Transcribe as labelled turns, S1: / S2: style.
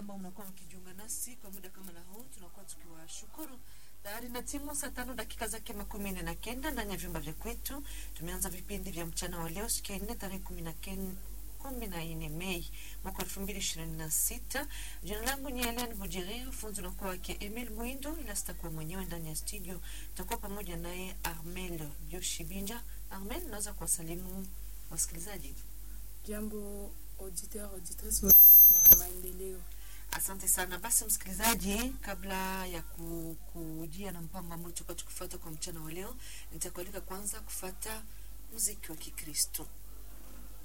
S1: ambao mnakuwa mkijiunga nasi kwa muda kama na huu, tunakuwa tukiwashukuru tayari na timu saa tano dakika zake makumi nne na kenda ndani ya vyumba vya kwetu. Tumeanza vipindi vya mchana wa leo siku ya nne tarehe kumi na ken kumi na nne Mei mwaka elfu mbili ishirini na sita. Jina langu ni Helen Bujeri, funzi unakuwa wake Emil Mwindo, ila sitakuwa mwenyewe ndani ya studio, takuwa pamoja naye Armel Joshibinja. Armel, unaweza kuwasalimu wasikilizaji?
S2: Jambo auditeur auditrice wa maendeleo.
S1: Asante sana. Basi msikilizaji, kabla ya ku- kujia na mpango ambao tutakuwa tukifuata kwa mchana wa leo, nitakualika kwanza kufata muziki wa Kikristo.